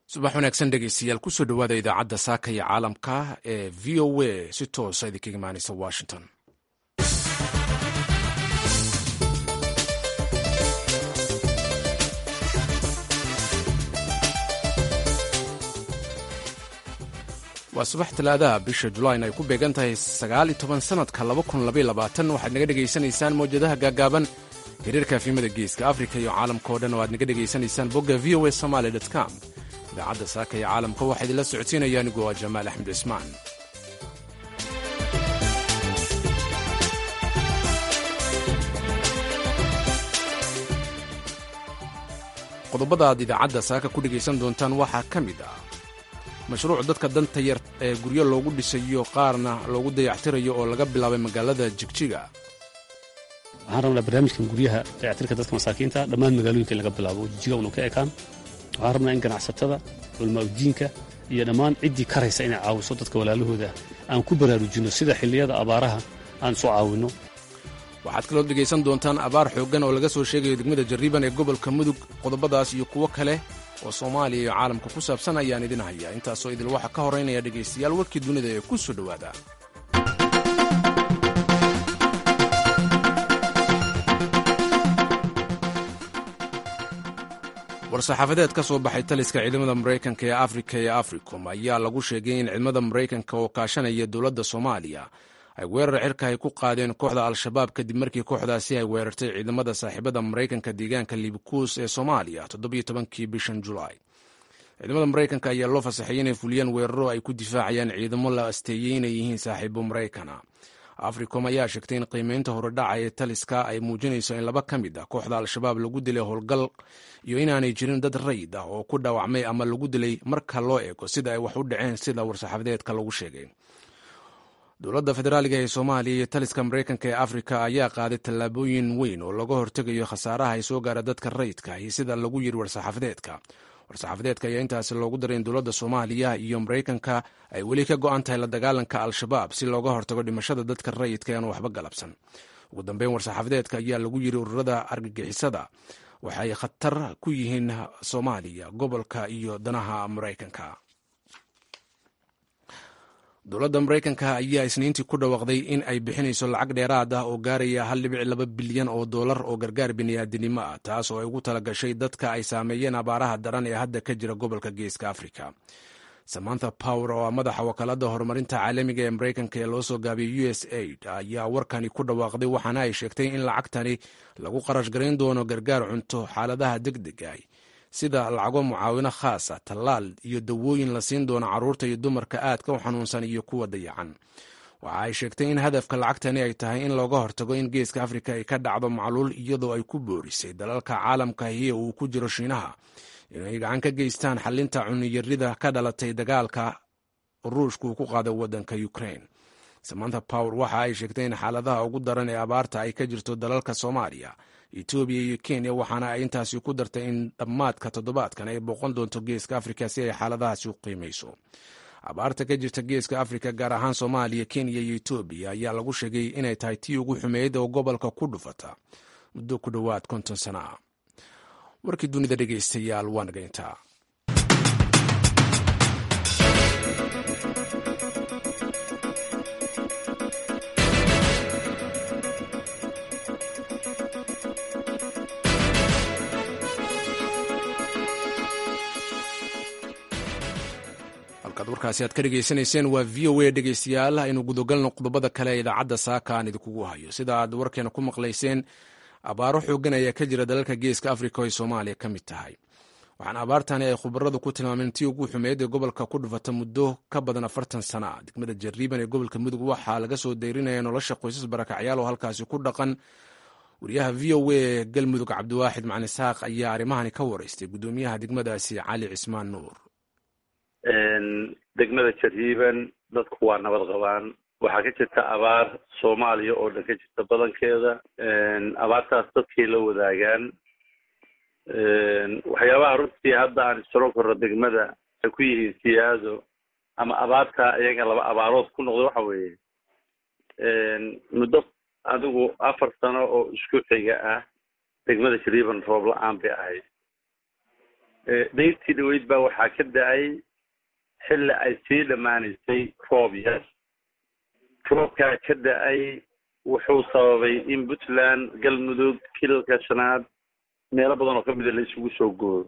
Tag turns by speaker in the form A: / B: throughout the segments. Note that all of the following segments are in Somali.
A: subax wanaagsan dhegeystayaal kusoo dhowaada idaacadda saaka iyo caalamka ee v o a si toosa idinkaga imaaneysa washington waa subax talaadaha bisha julayn ay ku beegan tahay sagaal iyo toban sanadka laba kun labaiyo labaatan waxaad naga dhegaysanaysaan mawjadaha gaagaaban xiriirka afimada geeska afrika iyo caalamka oo dhan oo aad naga dhegaysanaysaan bogga v o a somaly com idaacadda saaka iyo caalamka waxaa idinla socodsiinaya anigu waa jamaal axmed cismaan qodobada aad idaacadda saaka ku dhegaysan doontaan waxaa ka mid ah mashruuc dadka danta yar ee guryo loogu dhisayo qaarna loogu dayactirayo oo laga bilaabay magaalada jigjiga
B: waxaan rabnaa barnaamijkan guryaha dayactirka dadka masaakiinta dhammaan magaalooyinka in laga bilaabo oo jijiga unu ka ekaan waxaan rabnaa in ganacsatada culmaaudiinka iyo dhammaan ciddii karaysa inay caawiso dadka walaalahooda aan ku baraarujinno sida xilliyada abaaraha aan isu caawinno
A: waxaad kaloo dhegaysan doontaan abaar xooggan oo laga soo sheegayo degmada jarriiban ee gobolka mudug qodobadaas iyo kuwo kale oo soomaaliya iyo caalamka ku saabsan ayaan idin hayaa intaasoo idil waxaa ka horeynaya dhegaystayaal warkii dunida ee ku soo dhowaada war-saxaafadeed ka soo baxay taliska ciidamada maraykanka ee afrika ee africom ayaa lagu sheegay in ciidamada maraykanka oo kaashanaya dowladda soomaaliya ay weerar cirka ay ku qaadeen kooxda al-shabaab kadib markii kooxdaasi ay weerartay ciidamada saaxiibada maraykanka deegaanka liibkuus ee soomaaliya toddobiyo tobankii bishan julaay ciidamada maraykanka ayaa loo fasaxayay inay fuliyaan weeraro ay ku difaacayaan ciidamo la asteeyey inay yihiin saaxiibo maraykana africom ayaa sheegtay in qiimeynta horedhaca ee taliska ay muujinayso in laba ka mid ah kooxda al-shabaab lagu dilay howlgal iyo inaanay jirin dad rayid ah oo ku dhaawacmay ama lagu dilay marka loo eego sida ay wax u dhaceen sida war-saxaafadeedka lagu sheegay dowladda federaaliga ee soomaaliya iyo taliska maraykanka ee afrika ayaa qaaday tallaabooyin weyn oo laga hortegayo khasaaraha ay soo gaara dadka rayidka iyo sida lagu yiri war-saxaafadeedka war-saxaafadeedka ayaa intaasi loogu daray in dowladda soomaaliya iyo maraykanka ay weli ka go-an tahay la dagaalanka al-shabaab si looga hortago dhimashada dadka rayidka aan waxba galabsan ugu dambeyn war-saxaafadeedka ayaa lagu yiri ururada argagixisada waxay khatar ku yihiin soomaaliya gobolka iyo danaha maraykanka dowladda maraykanka ayaa isniintii ku dhawaaqday in ay bixinayso lacag dheeraad ah oo gaaraya hal dhibic laba bilyan oo dollar oo gargaar bini'aadinimo ah taas oo ay ugu tala gashay dadka ay saameeyeen abaaraha daran ee hadda ka jira gobolka geeska afrika samantha power oo ah madaxa wakaaladda horumarinta caalamiga ee maraykanka ee loo soo gaabiyey u s aid ayaa warkani ku dhawaaqday waxaana ay sheegtay in lacagtani lagu qarash garayn doono gargaar cunto xaaladaha deg deg ah sida lacago mucaawino khaasa tallaal iyo dawooyin la siin doono carruurta iyo dumarka aadka u xanuunsan iyo kuwa dayacan waxa ay sheegtay in hadafka lacagtani ay tahay in looga hortago in geeska afrika ay ka dhacdo macluul iyadoo ay ku boorisay dalalka caalamka hiya uu ku jiro shiinaha inay gacan ka geystaan xalinta cuniyarida ka dhalatay dagaalka ruushka uu ku qaaday waddanka ukraine samantha power waxa ay sheegtay in xaaladaha ugu daran ee abaarta ay ka jirto dalalka soomaaliya etoobiya iyo kenya waxaana ay intaasi ku dartay in dhammaadka toddobaadkan ay booqan doonto geeska afrika si ay xaaladahaasi u qiimayso abaarta ka jirta geeska afrika gaar ahaan soomaaliya kenya iyo etoobiya ayaa lagu sheegay inay tahay tii ugu xumeyd oo gobolka ku dhufata muddo ku dhowaad konton sana ah warkii dunida dhegaystayaal waa nagayntaa warkaasi aad ka dhegaysanayseen waa v o a dhegaystayaal aynu gudogalno qodobada kale ee idaacadda saaka aan idinkugu hayo sida aad warkeena ku maqlayseen abaaro xoogan ayaa ka jira dalalka geeska afrika oo ay soomaaliya ka mid tahay waxaana abaartani ay khubaradu ku tilmaameen tii ugu xumeyd ee gobolka ku dhufata muddo ka badan afartan sana ah degmada jarriiban ee gobolka mudug waxaa laga soo dayrinaya nolosha qoysas barakacyaal oo halkaasi ku dhaqan wariyaha v o a ee galmudug cabdiwaaxid macali saaq ayaa arrimahani ka waraystay guddoomiyaha degmadaasi cali cismaan nuur
C: degmada jarriiban dadku waa nabad qabaan waxaa ka jirta abaar soomaaliya oo dhan ka jirta badankeeda abaartaas dadkay la wadaagaan waxyaabaha runtii hadda aan isaro korno degmada ay ku yihiin siyaado ama abaarta iyaga laba abaarood ku noqdo waxa weeye muddo adigu afar sano oo isku xiga ah degmada jarriiban roob la-aan bay ahayd dayrtii dhaweyd baa waxaa ka da-ay xilli ay sii dhammaanaysay roob yar roobkaa ka da-ay wuxuu sababay in puntland galmudug kilalka shanaad meelo badan oo kamida la isugu soo gooyo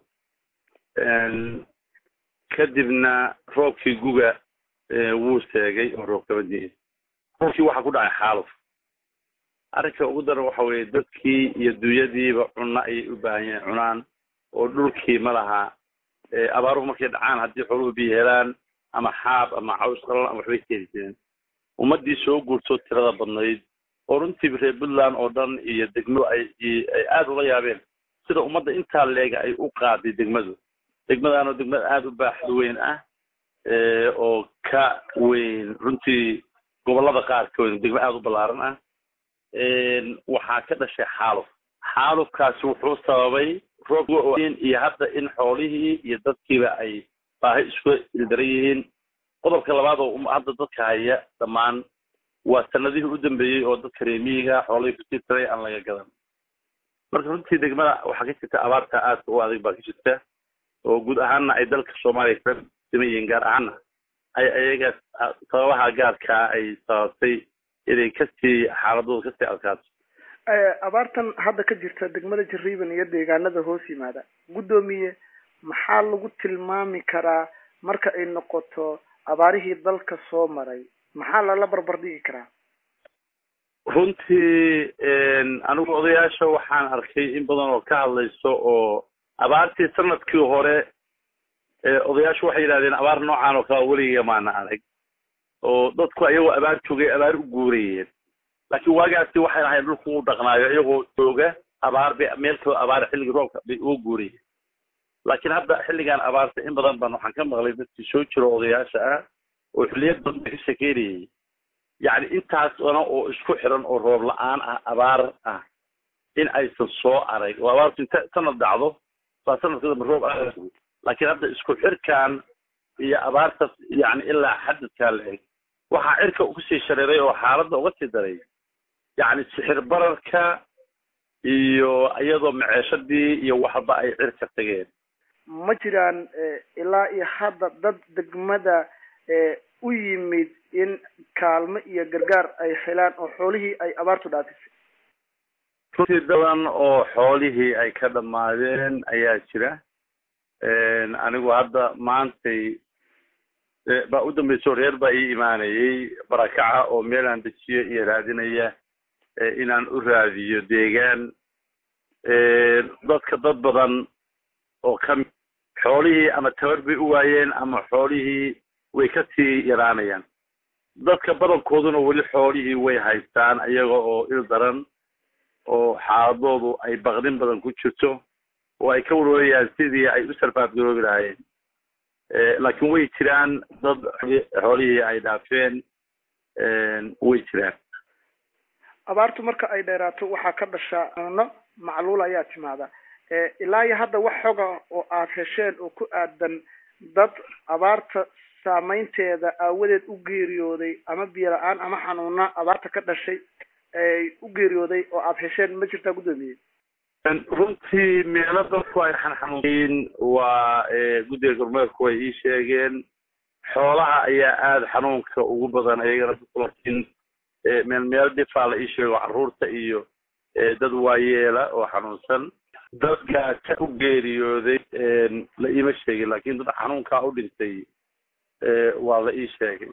C: kadibna roobkii guga wuu seegay oo roob kama diin roobkii waxaa ku dhacay xaaluf arrinka ugu daran waxa weeye dadkii iyo dunyadiiba cunno ayay u baahan yahin cunaan oo dhulkii ma laha abaaruhu markay dhacaan haddii xooluhu biyo helaan ama xaab ama caws qalan ama waxbay keeni jireen ummaddii soo guurtoo tirada badnayd oo runtii reer puntland oo dhan iyo degmo ay ay aada ula yaabeen sida ummadda intaa leega ay u qaaday degmadu degmadaanoo degmada aada u baaxad weyn ah oo ka weyn runtii gobollada qaarkood degmo aada u ballaaran ah waxaa ka dhashay xaaluf xaalufkaasi wuxuu sababay roob iyo hadda in xoolihii iyo dadkiiba ay baahi isku ildaran yihiin qodobka labaad oo hadda dadka haya dhammaan waa sanadihii u dambeeyey oo dadka reemiyiga xoolihii kusii taray aan laga gadan marka runtii degmada waxaa ka jirta abaarta aadka u adag baa ka jirta oo guud ahaanna ay dalka soomaaliya kala siman yihiin gaar ahaanna ay ayaga sababaha gaarkaa ay sababtay inay kasii xaaladooda kasii adkaato
D: abaartan hadda ka jirta degmada jariiban iyo deegaanada hoos yimaada guddoomiye maxaa lagu tilmaami karaa marka ay noqoto abaarihii dalka soo maray maxaa lala barbar dhigi karaa
C: runtii anigu odayaasha waxaan arkay in badan oo ka hadlayso oo abaartii sanadkii hore odayaashu waxay yidhahdeen abaar noocan oo kale weligiga maana arag oo dadku ayagoo abaar joogay abaar u guurayeen laakiin waagaasi waxay lahayn dhulku u dhaqnaayo iyagoo jooga abaar bay meel kaloo abaar xilligii roobka bay uga guurayeen laakiin hadda xilligan abaarta in badan baan waxaan ka maqlay dadkii soo jiro odayaasha ah oo xilliyad badan ka shekeynayay yacni intaas ona oo isku xiran oo roob la-aan ah abaar ah in aysan soo arag oo abaartu inta sanad dhacdo baa sanadka dambe roob aad laakiin hadda isku xirkan iyo abaartas yacni ilaa xadadkaa la eg waxaa cirka kusii shareeray oo xaaladda uga sii daray yacni sixir bararka iyo iyadoo maceeshadii iyo waxba ay cirka tageen
D: ma jiraan ilaa iyo hadda dad degmada u yimid in kaalmo iyo gargaar ay helaan oo xoolihii ay abaartu dhaafisay
C: runtii dadan oo xoolihii ay ka dhammaadeen ayaa jira anigu hadda maantay baa u dambayso reer baa ii imaanayay barakaca oo meelaan dejiyo iyo raadinaya inaan u raadiyo deegaan dadka dad badan oo kami xoolihii ama tabar bay u waayeen ama xoolihii way kasii yaraanayaan dadka badankooduna weli xoolihii way haystaan iyaga oo il daran oo xaaladoodu ay baqdin badan ku jirto oo ay ka warwarayaan sidii ay u sarfaafgaroobi lahaayeen laakiin way jiraan dad xoolihii ay dhaafeen way jiraan
D: abaartu marka ay dheeraato waxaa ka dhashaa cuno macluul ayaa timaada ilaa iyo hadda wax xoga oo aad hesheen oo ku aadan dad abaarta saameynteeda aawadeed u geeriyooday ama biyo la-aan ama xanuuna abaarta ka dhashay u geeriyooday oo aad hesheen ma jirtaa guddoomiye
C: runtii meelo dadku ay xanxanuunyiin waa guddiga gormeerku way ii sheegeen xoolaha ayaa aada xanuunka ugu badan ayagana laakiin meel meel dhifaa la ii sheego carruurta iyo dad waayeela oo xanuunsan dadka ka u geeriyooday la iima sheegin laakiin dad xanuunkaa u dhintay waa la ii sheegay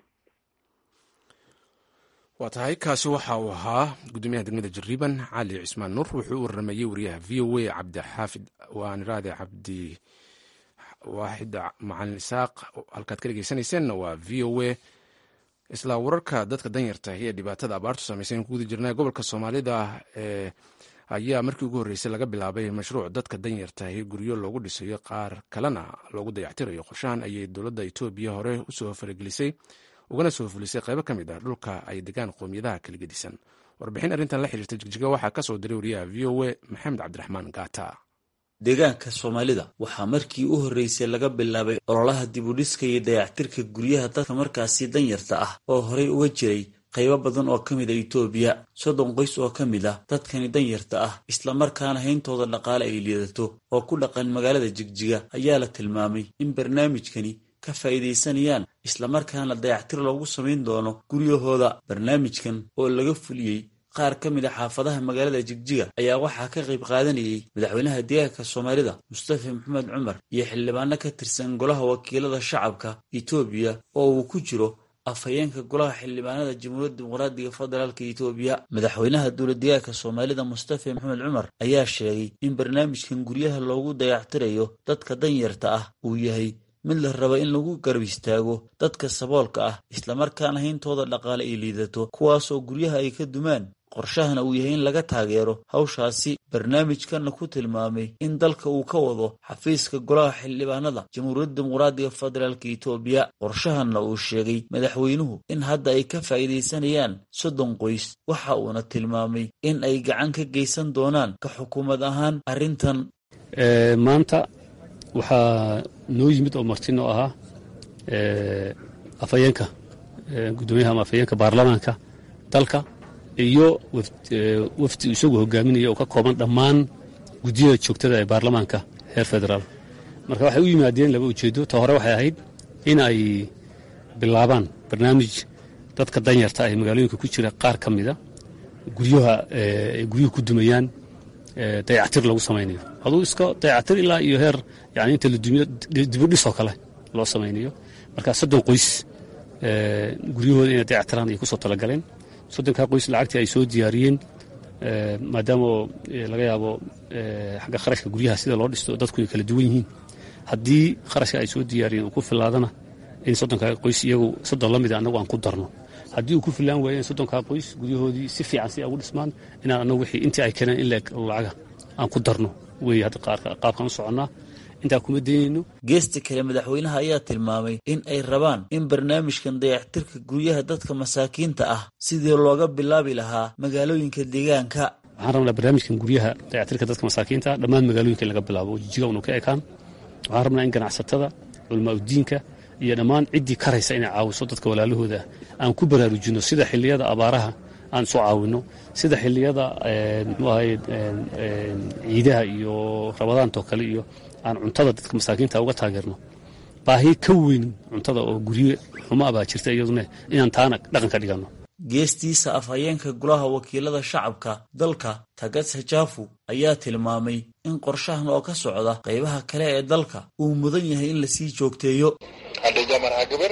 A: waa tahay kaasi waxa uu ahaa guddoomiyaha degmada jariiban cali cismaan nuur wuxuu u waramayey wariyaha v o a cabdixaafid waaniraade cabdi waaxid macalin isaaq halkaad ka dhegeysanayseena waa v o a isla wararka dadka danyarta ee dhibaatada abaartu saameysan ku guda jirnaa gobolka soomaalida ee ayaa markii ugu horreysay laga bilaabay mashruuc dadka danyarta ee guryo loogu dhisayo qaar kalena loogu dayactirayo qorshahan ayay dowladda etoobiya hore usoo faragelisay ugana soo fulisay qaybo ka mid ah dhulka ay degaan qoomiyadaha kala gedisan warbixin arrintan la xiriirta jigjiga waxaa ka soo diray wariyaha v o a maxamed cabdiraxmaan gaata
E: deegaanka soomaalida waxaa markii u horreysay laga bilaabay ololaha dibudhiska iyo dayactirka guryaha dadka markaasi danyarta ah oo horey uga jiray qaybo badan oo ka mid a itoobiya soddon qoys oo ka mid ah dadkani danyarta ah islamarkaana hayntooda dhaqaale ay liidato oo ku dhaqan magaalada jigjiga ayaa la tilmaamay in barnaamijkani ka faa'iidaysanayaan islamarkaana dayactir loogu samayn doono guryahooda barnaamijkan oo laga fuliyey qaar ka mid a xaafadaha magaalada jigjiga ayaa waxaa ka qayb qaadanayay madaxweynaha deegaanka soomaalida mustafa maxamed cumar iyo xildhibaano ka tirsan golaha wakiilada shacabka itoobiya oo uu ku jiro afhayeenka golaha xildhibaanada jamhuuriyadda dimuqraadiga federaalka itoobiya madaxweynaha dowladdeegaanka soomaalida mustafa maxamed cumar ayaa sheegay in barnaamijkan guryaha loogu dayactirayo dadka danyarta ah uu yahay mid la raba in lagu garab istaago dadka saboolka ah islamarkaana hayntooda dhaqaale ay liidato kuwaasoo guryaha ay ka dumaan qorshahana uu yahay in laga taageero hawshaasi barnaamijkanna ku tilmaamay in dalka uu ka wado xafiiska golaha xildhibaanada jamhuuriyadda dimuqraadiga federaalka itoobiya qorshahanna uu sheegay madaxweynuhu in hadda ay ka faa'iidaysanayaan soddon qoys waxa uuna tilmaamay in ay gacan ka geysan doonaan ka xukuumad ahaan arrintan
B: maanta waxaa noo yimid oo marti noo ahaa afhayeenka guddoomiyaha ama afhayeenka baarlamaanka dalka iyo wafdi isagu hogaaminaya oo ka kooban dhammaan guddiyada joogtada ee baarlamaanka heer federaal marka waxay u yimaadeen laba ujeedo ta hore waxay ahayd in ay bilaabaan barnaamij dadka danyarta ah ee magaalooyinka ku jira qaar ka mida guryaha ay guryuhu ku dumayaan dayactir lagu samaynayo aduu iska dayactir ilaa iyo heer yani inta la dumiyo dibudhisoo kale loo samaynayo marka soddon qoys guryahooda inay dayactiraan ay kusoo talagaleen soddonkaa qoys lacagtii ay soo diyaariyeen maadaama laga yaabo xagga kharashka guryaha sida loo dhisto dadku ay kala duwan yihiin haddii kharashka ay soo diyaariyeen uu ku filaadana in soddonkaa qoys iyagu soddon la mida annagu aan ku darno haddii uu ku filaan waaye in soddonkaa qoys guryahoodii si fiican si ay ugu dhismaan inaan annagu wixii intii ay keeneen in leeg lacaga aan ku darno wey hadda qaabkaan u soconnaa intaa kuma daynayno
E: geesta kale madaxweynaha ayaa tilmaamay in ay rabaan in barnaamijkan dayactirka guryaha dadka masaakiinta ah sidii looga bilaabi lahaa magaalooyinka deegaanka
B: waxaan rabnaa barnaamijkan guryaha dayactirka dadka masaakiinta dhammaan magaalooyinka in laga bilaabo oo jijiga unu ka ekaan waxaan rabnaa in ganacsatada culmaa udiinka iyo dhammaan ciddii karaysa inay caawiso dadka walaalahooda aan ku baraarujinno sida xilliyada abaaraha aan isu caawinno sida xilliyada muxuu ahay ciidaha iyo rabadaantoo kale iyo aan cuntada dadka masaakiinta uga taageerno baahi ka weyn cuntada oo guryo xumo abaa jirta iyaduna inaan taana dhaqan ka dhiganno
E: geestiisa afhayeenka golaha wakiilada shacabka dalka tagatsa jaafu ayaa tilmaamay in qorshahan oo ka socda qaybaha kale ee dalka uu mudan yahay in lasii joogteeyo
F: አንደኛ መርሃ ግብር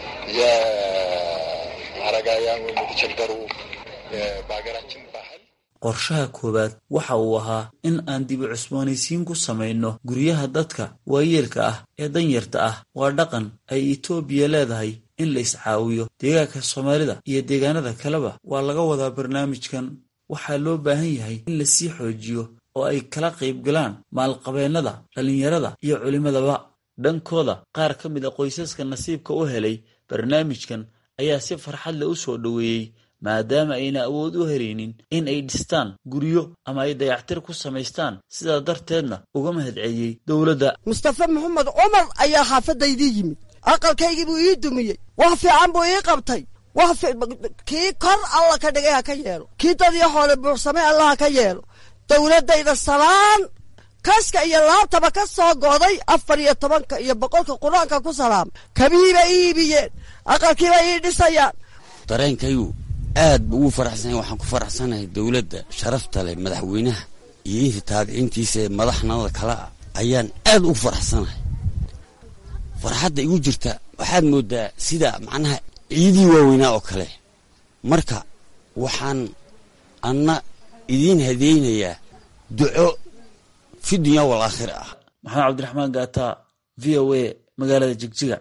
F: የአረጋውያን ወይም የተቸገሩ በሀገራችን ባህል
E: qorshaha koowaad waxa uu ahaa in aan dibi cusboonaysiin ku samayno guryaha dadka waayeelka ah ee danyarta ah waa dhaqan ay itoobiya leedahay in la iscaawiyo deegaanka soomaalida iyo deegaanada kaleba waa laga wadaa barnaamijkan waxaa loo baahan yahay in lasii xoojiyo oo ay kala qaybgalaan maalqabeennada dhallinyarada iyo culimmadaba dhankooda qaar ka mid a qoysaska nasiibka u helay barnaamijkan ayaa si farxad leh u soo dhoweeyey maadaama ayna awood u helaynin in ay dhistaan guryo ama ay dayactir ku samaystaan sidaa darteedna uga mahadceliyey dowladda
G: mustafe maxamed cumar ayaa xaafadaydii yimid aqalkaygii buu ii dumiyey wax fiican buu ii qabtay wax kii kor alla ka dhigay ha ka yeelo kii dad iyo xoole buuxsamay alla ha ka yeelo dowladdayda salaan kaska iyo laabtaba ka soo go'day afar iyo tobanka iyo boqolka qur-aanka ku salaamay kabihiibay ii iibiyeen aqalkiibay ii dhisayaan
H: dareenkayu aad bu ugu faraxsanya waxaan ku faraxsanahay dowladda sharafta leh madaxweynaha iyo intii taabiciintiisa ee madaxnimada kale ah ayaan aad ugu faraxsanahay farxadda igu jirta waxaad moodaa sida macnaha ciidii waaweynaa oo kale marka waxaan anna idiin hadeynayaa duco fi dunya wal aakhira ah
E: maxamed cabdiraxmaan gaata v o a magaalada jigjiga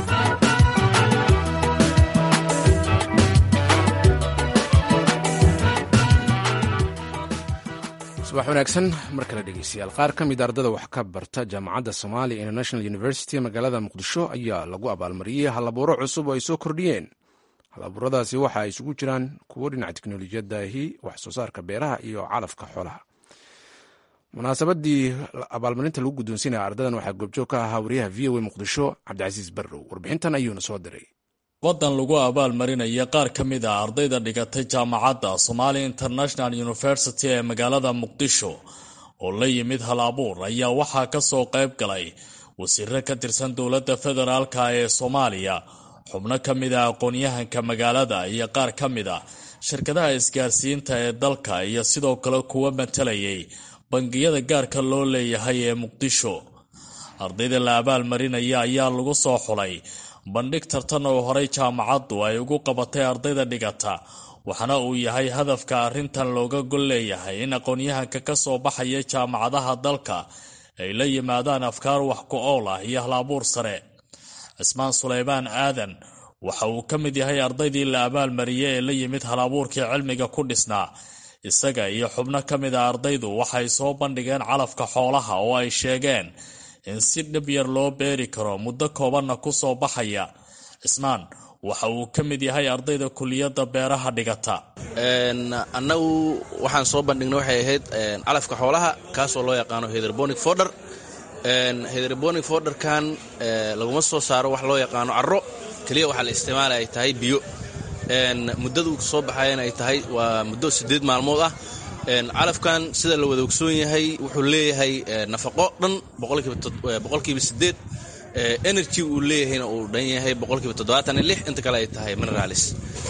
A: subax wanaagsan mar kale dhegeystayaal qaar ka mid ardada wax ka barta jaamacadda somalia international university magaalada muqdisho ayaa lagu abaalmariyey halabuuro cusub oo ay soo kordhiyeen halabuuradaasi waxa ay isugu jiraan kuwo dhinaca teknolojiyadahi wax soo saarka beeraha iyo calafka xoolaha munaasabadii abaalmarinta lagu guddoonsiinaya ardadan waxaa goobjoog ka ahaa wariyaha v o a muqdisho cabdicasiis barrow warbixintan ayuuna soo diray
I: wadan lagu abaalmarinaya qaar ka mid ah ardayda dhigatay jaamacadda Somali International University ee magaalada Muqdisho oo la yimid hal abuur ayaa waxaa ka soo qayb galay wasiiro ka tirsan dowladda federaalka ee Soomaaliya xubno ka mid ah aqoon-yahanka magaalada iyo qaar ka mid ah shirkadaha isgaarsiinta ee dalka iyo sidoo kale kuwa matalayay bangiyada gaarka loo leeyahay ee Muqdisho ardayda la abaalmarinaya ayaa lagu soo xulay bandhig tartan oo horey jaamacaddu ay ugu qabatay ardayda dhigata waxaana uu yahay hadafka arrintan looga gol leeyahay in aqoon-yahanka ka soo baxaya jaamacadaha dalka ay la yimaadaan afkaar wax ku ool ah iyo hal-abuur sare cismaan suleymaan aadan waxa uu ka mid yahay ardaydii la abaalmariyey ee la yimid hal-abuurkii cilmiga ku dhisnaa isaga iyo xubno ka mid a ardaydu waxay soo bandhigeen calafka xoolaha oo ay sheegeen in si dhib yar loo beeri karo muddo koobanna ku soo baxaya cismaan waxa uu ka mid yahay ardayda kuliyadda beeraha dhigata
J: annagu waxaan soo bandhignay waxay ahayd calafka xoolaha kaasoo loo yaqaano hederbonic forder hederbonic forderkan laguma soo saaro wax loo yaqaano carro keliya waxaa la isticmaala ay tahay biyo muddada uu soo baxayana ay tahay waa muddo siddeed maalmood ah calafkan sida la wada ogsoon yahay wuxuu leeyahay nafaqo dhan boqolkiiba sideed energy uu leeyahayna uu dhan yahay boqolkiiba toddobaatan iyo lix inta kale ay tahay mineralis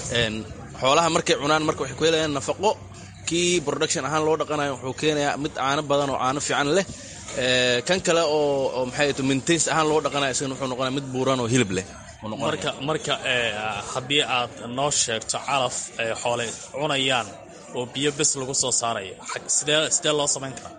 J: xoolaha markay cunaan marka waxay ku helayaan nafaqo kii production ahaan loo dhaqanayo wuxuu keenayaa mid caano badan oo caano fiican leh kan kale oo maxay to maintains ahaan loo dhaqanayo isagana wuxuu noqonaya mid buuran oo hilib leh
I: marka marka haddii aad noo sheegto calaf ay xoole cunayaan oo biyo bes lagu soo saarayo sidee sidee loo samayn karaa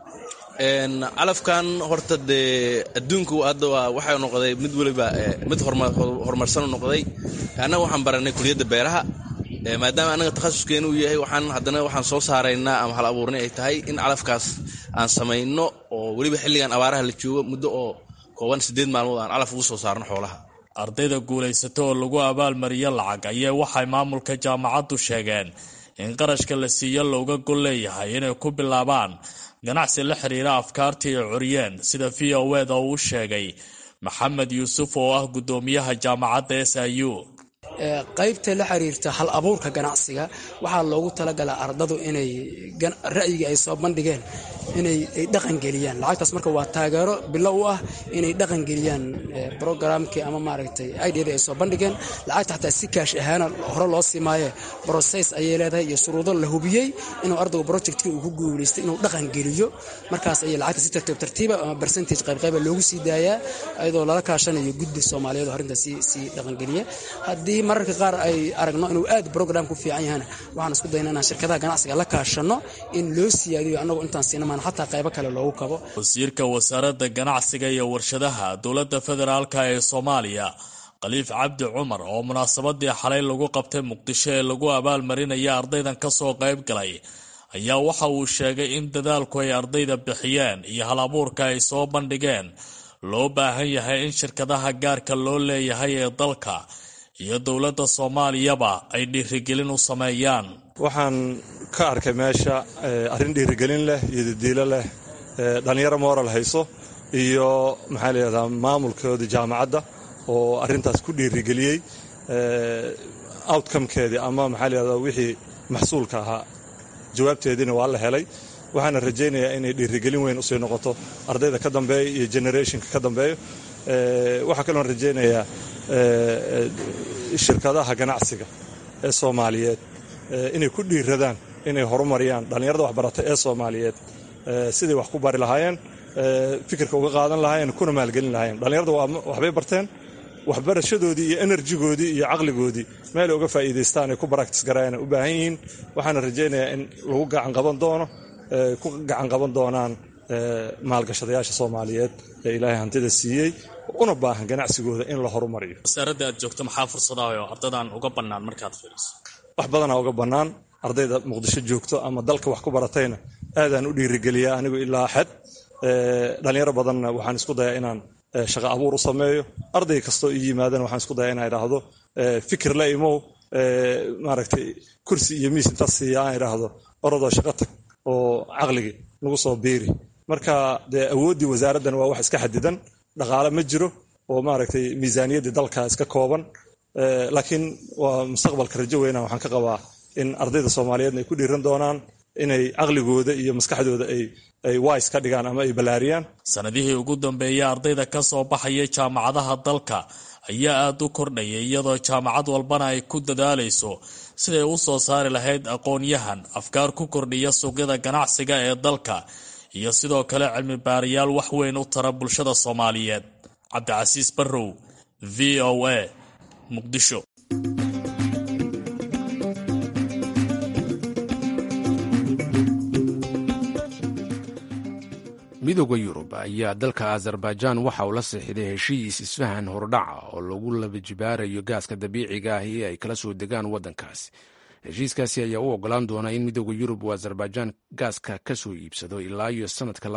J: calafkan horta dee adduunku hadda waa waxay noqday mid weliba mid horumarsan noqday annaga waxaan baranay kuliyadda beeraha maadaama annaga takhasuskeena uu yahay waxaan haddana waxaan soo saaraynaa ama hal abuurnay ay tahay in calafkaas aan samayno oo weliba xilligan abaaraha la joogo muddo oo kooban siddeed maalmood aan calaf ugu soo saarno xoolaha
I: ardayda guulaysata oo lagu abaalmariyo lacag ayaa waxay maamulka jaamacaddu sheegeen in qarashka la siiyo looga gol leeyahay inay ku bilaabaan ganacsi la xiriira afkaartii ay curiyeen sida v o eda uu sheegay maxamed yuusuf oo ah guddoomiyaha jaamacadda s i u
K: qaybta la xiriirta hal abuurka ganacsiga waxaa loogu talagalaa ardadu inay ra'yiga ay soo bandhigeen inay dhaqangeliyaan lacagtaas marka waa taageero bilo u ah inay dhaqangeliyaan brograamkii ama maaragtay idada ay soo bandhigeen lacagta xataa si kaash ahaana hore loo simaaye brocess ayay leedahay iyo shuruudo la hubiyey inuu ardaygu projectkii uu ku guulaystay inuu dhaqangeliyo markaas ayay lacagta si tartiib tartiiba ama percentage qaybqayba loogu sii daayaa iyadoo lala kaashanayo guddi soomaaliyeed oo arrintaas sii dhaqangeliya haddii mararka qaar ay aragno inuu aad brogram ku fiican yahana waxaan isku dayna inaan shirkadaha ganacsiga la kaashano in loo siyaadiyo annagu intaan siinamaan xataa qaybo kale loogu kabo
I: wasiirka wasaaradda ganacsiga iyo warshadaha dowladda federaalka ee soomaaliya khaliif cabdi cumar oo munaasabadii xalay lagu qabtay muqdisho ee lagu abaalmarinaya ardaydan ka soo qayb galay ayaa waxa uu sheegay in dadaalku ay ardayda bixiyeen iyo hal abuurka ay soo bandhigeen loo baahan yahay in shirkadaha gaarka loo leeyahay ee dalka iyo dowladda soomaaliyaba ay dhiirigelin u sameeyaan
L: waxaan ka arkay meesha arrin dhiirigelin leh iyo dadiilo leh dhallinyaro moral hayso iyo maxaa layihahdaa maamulkoodii jaamacadda oo arrintaas ku dhiirigeliyey outcomekeedii ama maxaa layihahdaa wixii maxsuulka ahaa jawaabteediina waa la helay waxaana rajaynayaa inay dhiirigelin weyn usii noqoto ardayda ka dambeeya iyo generationka ka dambeeyo waxaa kaloon rajaynayaa shirkadaha ganacsiga ee soomaaliyeed inay ku dhiiradaan inay horumariyaan dhallinyarada waxbarata ee soomaaliyeed siday wax ku bari lahaayeen fikirka uga qaadan lahaayeen kuna maalgelin lahaayeen dhallinyarada waxbay barteen waxbarashadoodii iyo enerjigoodii iyo caqligoodii meelay uga faa'iidaystaan ay ku baraktis garaayaan u baahan yihiin waxaana rajaynayaa in lagu gacan qaban doono ku gacan qaban doonaan maalgashadayaasha soomaaliyeed ee ilaahay hantida siiyey una baahan ganacsigooda in la horumariyo
I: wasaaradda aad joogto maxaa fursadaha oo ardadan uga bannaan markaad fiiriso
L: wax badanaa uga bannaan ardayda muqdisho joogto ama dalka wax ku baratayna aadaan u dhiirigeliyaa anigu ilaa xad dhallinyaro badanna waxaan isku dayaa inaan shaqo abuur u sameeyo arday kastoo ii yimaadana waxaan isku dayaa inaan idhaahdo fikir la imow maaragtay kursi iyo miis intaas siiya aan idhaahdo orodoo shaqo tag oo caqligii nagu soo biiri marka dee awooddii wasaaraddan waa wax iska xadidan dhaqaale ma jiro oo maaragtay miisaaniyaddii dalka iska kooban laakiin waa mustaqbalka rajo weyna waxaan ka qabaa in ardayda soomaaliyeedna ay ku dhiiran doonaan inay caqligooda iyo maskaxdooda ay wise ka dhigaan ama ay ballaariyaan
I: sanadihii ugu dambeeyey ardayda ka soo baxaya jaamacadaha dalka ayaa aada u kordhayay iyadoo jaamacad walbana ay ku dadaalayso siday u soo saari lahayd aqoon-yahan afkaar ku kordhiya suuqyada ganacsiga ee dalka iyo sidoo kale cilmi baarayaal wax weyn u tara bulshada soomaaliyeed cabdicasiis barrow v o a muqdisho
A: midooda yurub ayaa dalka azerbaijan waxa uu la seexiday heshiis isfahan hordhaca oo lagu laba jibaarayo gaaska dabiiciga ah ee ay kala soo degaan waddankaasi heshiiskaasi ayaa u ogolaan doona in midooda yurub uu azerbaijan gaaska ka soo iibsado ilaa iyo sanadka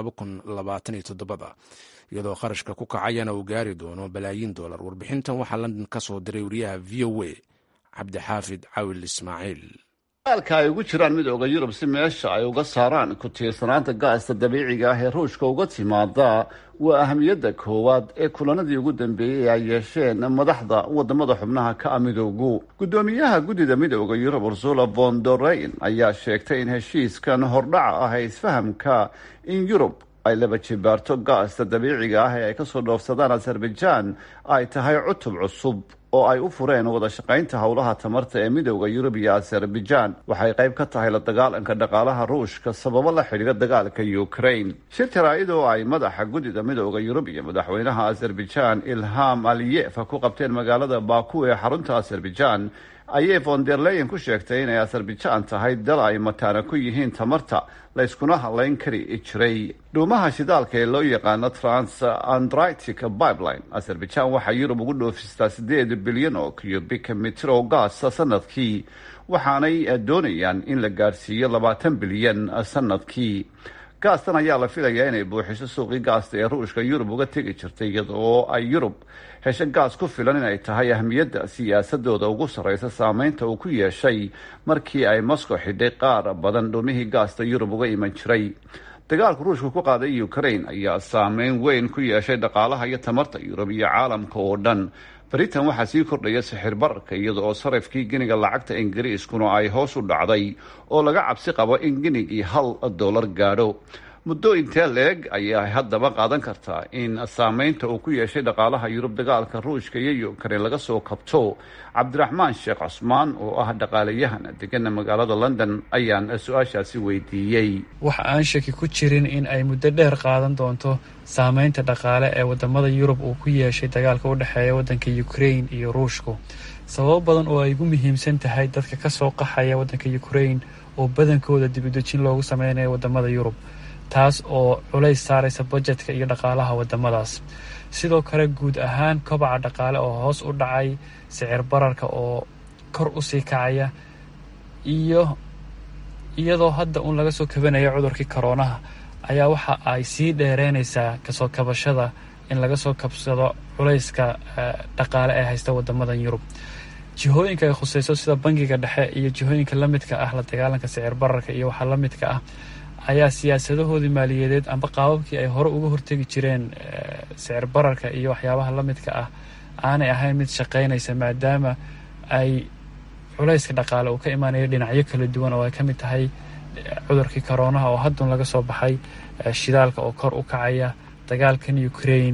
A: iyadoo kharashka ku kacayana uu gaari doono balaayiin dollar warbixintan waxaa london ka soo diray wariyaha v o a cabdixaafid cawil ismaaciil
M: dagaalka ay ugu jiraan midooda yurub si meesha ay uga saaraan ku tiirsanaanta gaasta dabiiciga ah ee ruushka uga timaada waa ahamiyadda koowaad ee kulanadii ugu dambeeyey ay yeesheen madaxda wadamada xubnaha ka a midoogu guddoomiyaha guddida midooda yurub ursula von doreyn ayaa sheegtay in heshiiskan hordhaca ah ee isfahamka in yurub ay laba jibaarto gaasta dabiiciga ah ee ay kasoo dhoofsadaan azerbaijan ay tahay cutub cusub oo ay u fureen wada shaqaynta howlaha tamarta ee midooda yurub iyo azerbaijan waxay qayb ka tahay la dagaalanka dhaqaalaha ruushka sababo la xidhiira dagaalka ukraine shir jaraa'id oo ay madaxa guddida midooda yurub iyo madaxweynaha azerbaijan ilham aliyef ku qabteen magaalada baku ee xarunta azerbaijan ayay von der leyen ku sheegtay inay azerbaijan tahay dal ay mataana ku yihiin tamarta la yskuna hadlayn kari jiray dhuumaha shidaalka ee loo yaqaano trans andritic pipeline azerbaijan waxaa yurub ugu dhoofistaa sideed bilyan oo cubic mitir oo gaasa sanadkii waxaanay doonayaan in la gaadhsiiyo labaatan bilyan sanadkii gaastan ayaa la filayaa inay buuxiso suuqii gaasta ee ruushka yurub uga tegi jirtay iyada oo ay yurub hesho gaas ku filan inay tahay ahmiyadda siyaasadooda ugu sarreysa saameynta uu ku yeeshay markii ay moscow xidhay qaar badan dhumihii gaasta yurub uga iman jiray dagaalku ruushka ku qaaday ukraine ayaa saameyn weyn ku yeeshay dhaqaalaha iyo tamarta yurub iyo caalamka oo dhan britain waxaa sii kordhaya sixir bararka iyada oo sarifkii giniga lacagta ingiriiskuna ay hoos u dhacday oo laga cabsi qabo in ginigii hal dollar gaadho muddo intee leeg ayaa haddaba qaadan kartaa in saameynta uu ku yeeshay dhaqaalaha yurub dagaalka ruushka iyo ukraine laga soo kabto cabdiraxmaan sheekh cusmaan oo ah dhaqaalayahan degana magaalada london ayaan su-aashaasi weydiiyey
N: waxa aan shaki ku jirin in ay muddo dheer qaadan doonto saameynta dhaqaale ee wadamada yurub uu ku yeeshay dagaalka u dhexeeya waddanka ukraine iyo ruushku sababo badan oo ay ugu muhiimsan tahay dadka kasoo qaxaya waddanka ukraine oo badankooda dibudejin loogu sameynayo wadamada yurub taas oo culays saaraysa bajetka iyo dhaqaalaha wadamadaas sidoo kale guud ahaan kobaca dhaqaale oo hoos u dhacay sicir bararka oo kor usii kacaya iyo iyadoo hadda uun laga soo kabanayo cudurkii koroonaha ayaa waxa ay sii dheereynaysaa kasoo kabashada in laga soo kabsado culayska dhaqaale ee haysta wadamadan yurub jihooyinka ay khuseyso sida bangiga dhexe iyo jihooyinka lamidka ah la dagaalanka sicir bararka iyo waxaa lamidka ah ayaa siyaasadahoodii maaliyadeed amba qaababkii ay hore uga hortegi jireen sicir bararka iyo waxyaabaha lamidka ah aanay ahayn mid shaqeynaysa maadaama ay culayska dhaqaale uu ka imaanayo dhinacyo kala duwan oo ay ka mid tahay cudurkii koroonaha oo haddun laga soo baxay shidaalka oo kor u kacaya dagaalkan ukraine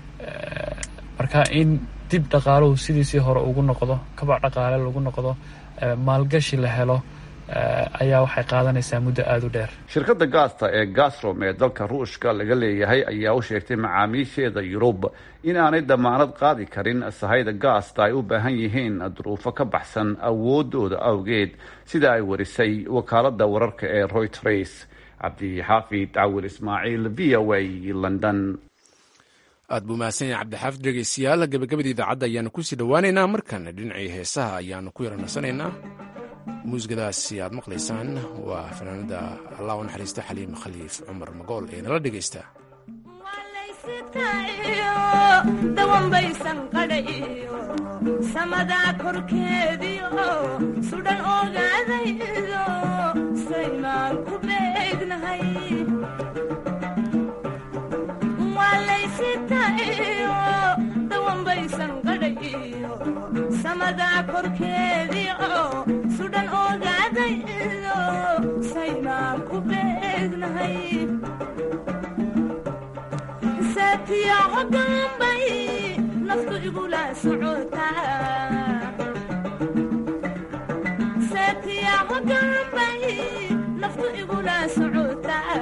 N: marka in dib dhaqaaluhu sidiisii hore ugu noqdo kabac dhaqaale lagu noqdo maalgashi la helo ayaa waxay qaadanaysaa muddo aada u dheer
M: shirkadda gaasta ee gasrom ee dalka ruushka laga leeyahay ayaa u sheegtay macaamiisheeda yurub in aanay damaanad qaadi karin sahayda gaasta ay u baahan yihiin duruufo ka baxsan awoodooda awgeed sida ay warisay wakaalada wararka ee royters cabdixaafid cawil ismaaciil v o a london
A: aad buu mahadsan yahay cabdixaafid dhegeystayaal gabagabada idaacadda ayaanu kusii dhowaaneynaa markana dhinacii heesaha ayaanu ku yaranasanaynaa muusikadaasi aad maqlaysaan waa fanaanada allah u naxariista xaliim khaliif cumar magool ee nala dhegaysta
O: dawanbaysan qadhayo samadaa korkeediyo sudhan ogaadaydo saymaan ku beegnahay walaysitayo dawanbaysan qadhayo samadaa korkeediio sudhan ogaadaydo saynaan ku beegnahay saatiya hogaanbay naftu igula socotaa saatiya hogaanbay naftu igula socotaa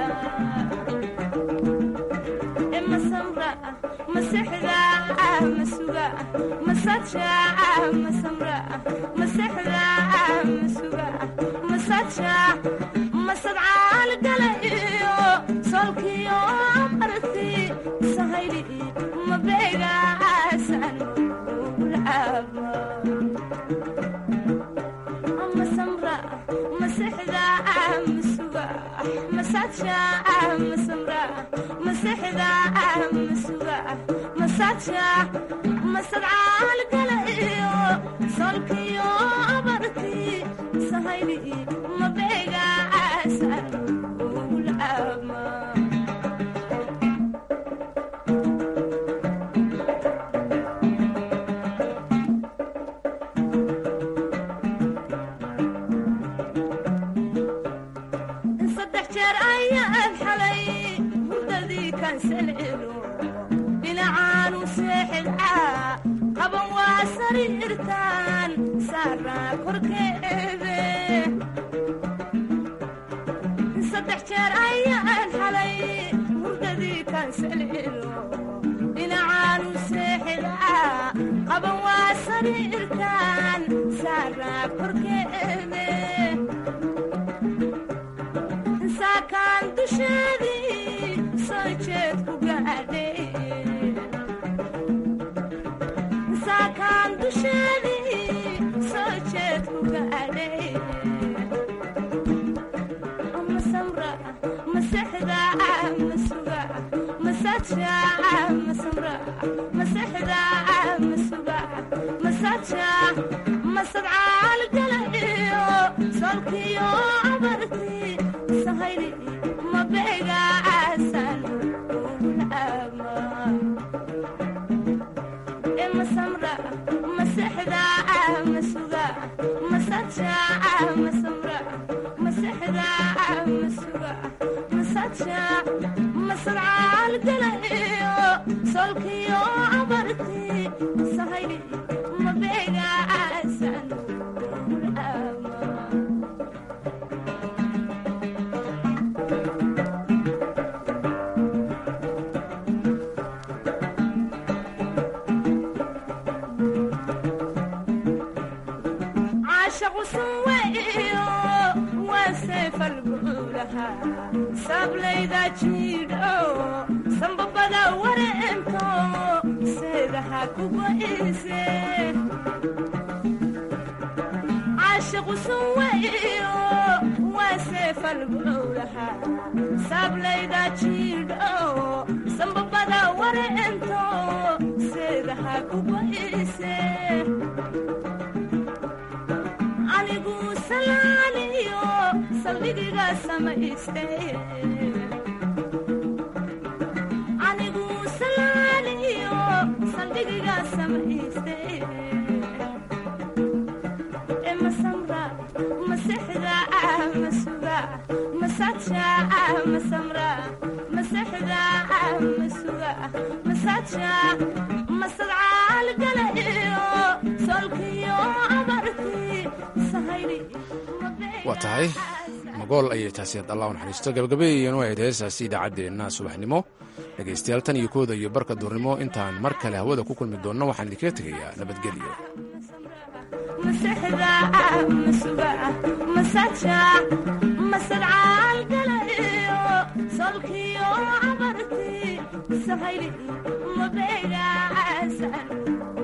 O: masamra masexda masuga masaja masamra masexda masuga masaja masadcaal gala iyo solkiyo marti sahayli mabeegaasan ulcaaba masamra masexda masuga masaja masamra masexda masuga masaja masadcaal gala iyo solkiyo abarti sahayli mabeegaasan ulcaaba saddex jeer ayaan xalay hurdadii kansalcelo dhinacaanu seexidcaa qaban waa sariirtaan saaraa korkeede saddex jeer ayaan xalay hurdadii kansalcelo dhinacaanu seexidcaa qaban waa sariirtaan saaraa korkeede saakaan dusheedii soo jeed ku gaadhay saakaan dusheedii soo jeed ku gaadhay masamra masexda masuga masaja masamra masexda masuga masaja masadcaal gala iyo solkiyo abarti sahayli mabeegaasan ulcaaba e masamra masexda masuga masaja masamra masexda masuga masaja masadcaal gala iyo solkiyo abarti sahayli mabeegaasan ulcaaba caashaqu sunweyo waa seefalbuulaha sablayda jiidho sambabada wareento seedaha ku go'ise caashaqu sunweyo waa seefalbuulaha sablayda jiidho sambabada wareento seedaha ku go'ise anigu salaaniyo saldhigiga samayste anigu salaaniyo saldhigiga samayste e masamra masexda masuga masaja masamra masexda masuga masaja masadcaal gala iyo solkiyo abarti sahayli
A: waa tahay magool ayay taasi allah u naxariisto gabagabeeyanu ahayd heestaasi idaacaddeenna subaxnimo dhegaystayaal tan iyo kooda iyo barka duurnimo intaan mar kale hawada ku kulmi doonno waxaan idinkaga tegayaa nabadgelyo
O: masexda masuga masaja masadcaal gala iyo solkiyo abarti sahayli mabeegaasan